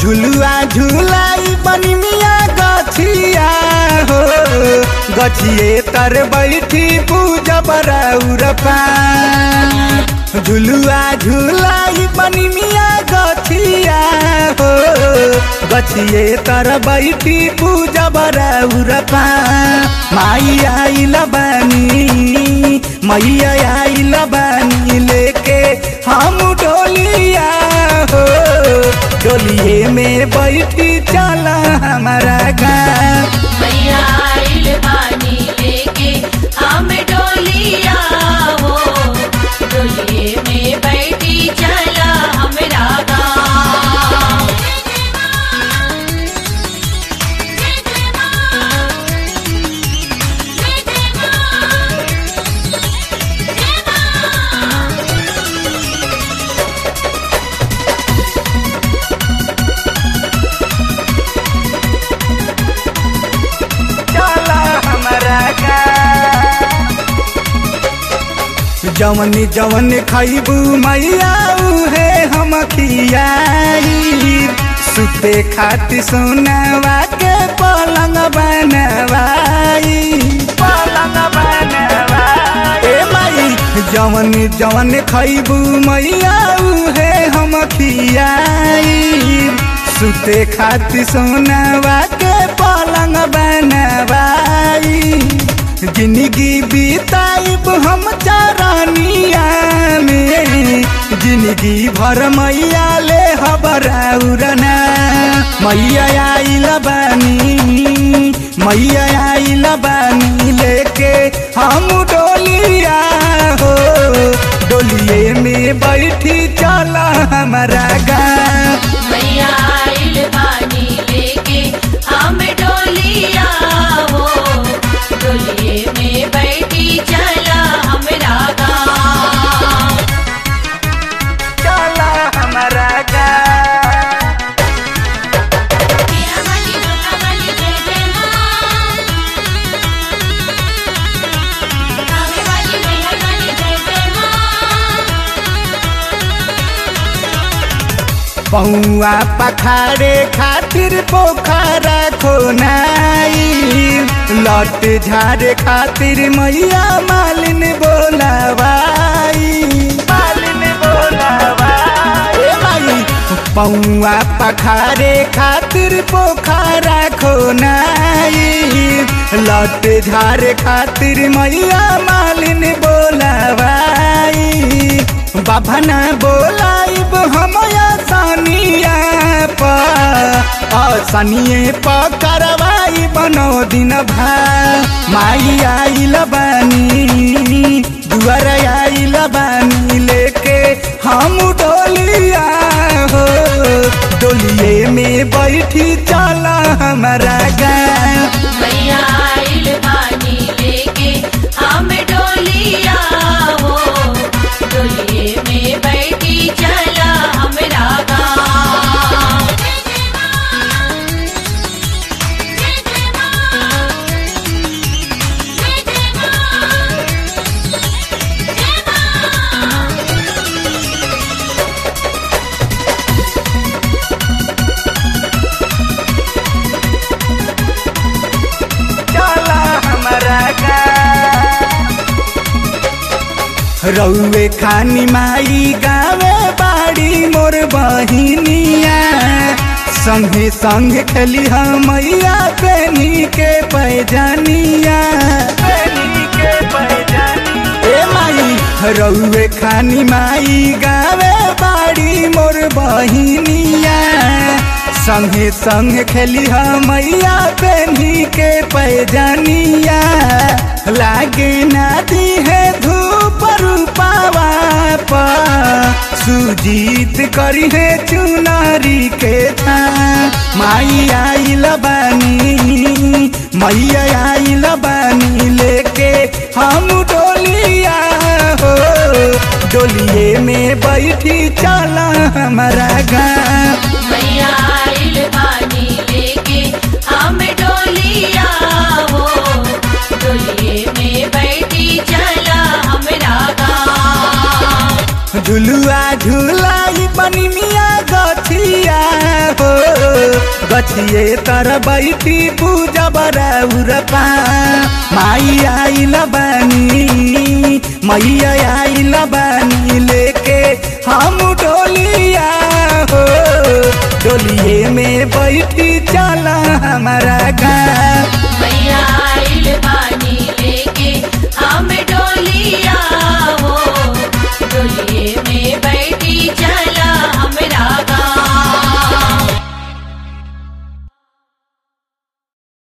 झुलुआ झुलाई बनी मिया गछिया हो गछिए तर बैठी पूजब राउर पान झुलुआ झुलाई बनी मिया गछिया हो गछिए तर बैठी पूजब राउर पान माई आइल बानी मैया आइल बानी लेके हम डोलिया हो डोलिए में बैठी चला हमारा गाँव मैया आइल बानी लेके हम डोलिया हो डोलिए में बैठी चला हमरा गाँव चला हमारा जवन जवन खैबू मैया उहे हम खियाई सुते खातिर सोनावा के पलंग बनवाई पलंग बनवाई ए माई जवन जवन खैबू मैया उहे हम खियाई सुते खातिर सोनावा के पलंग बनवाई जिंदगी बीताइब हम चरनिया में जिंदगी भर मैया ले हबराउरना मैया आइल बानी मैया आइल बानी लेके हम डोलिया हो डोलिए में बैठी चला हमारा गाँव मैया आइल बानी लेके हम डोलिया हो डोलिए में बैठी चला हमरा गाँव चला हमारा गाँव पिया वाली दुर्गा वाली जय जय माँ कावे वाली मैहर वाली जय जय माँ पौआ पखारे खातिर पोखरा खोनाई लट झारे खातिर मैया मालिन बोलावाई मालिन बोलावाई ए माई पौआ पखारे खातिर पोखरा खोनाई लट झारे खातिर मैया मालिन बोलावाई बाबा ना बोलाइब हम सनिया सनिए प करवाई बनो दिन भा माई आइल बानी दुआर आइल बानी लेके हम डोलिया हो डोलिए में बैठी चला हमारा गाँव मैया आइल बानी लेके हम डोलिया हो डोलिए में बैठी चला हमरा गाँव चला हमारा रउए खानी माई गावे बाड़ी मोर बहिनिया संगे संग खेली हम मैया पेनी के पैजानिया पेनी के पैजानिया ए माई रउए खानी माई गावे बाड़ी मोर बहिनिया संगे संग खेली हम मैया पेनी के पैजानिया लागे नादी है धूप रूपावा पा सुजीत करी है चुनारी के था माई आइल बानी मैया आइल बानी लेके हम डोलिया हो डोलिए में बैठी चला हमारा गाँव मैया आइल बानी लेके हम डोलिया हो डोलिए में बैठी चला हमरा गाँव झुलुआ झुलाई बनी मिया गछिया हो गछिए तर बैठी पूजा बराउर पा माई आइल बानी मैया आइल बानी लेके हम डोलिया हो डोलिए में बैठी चला हमारा गाँव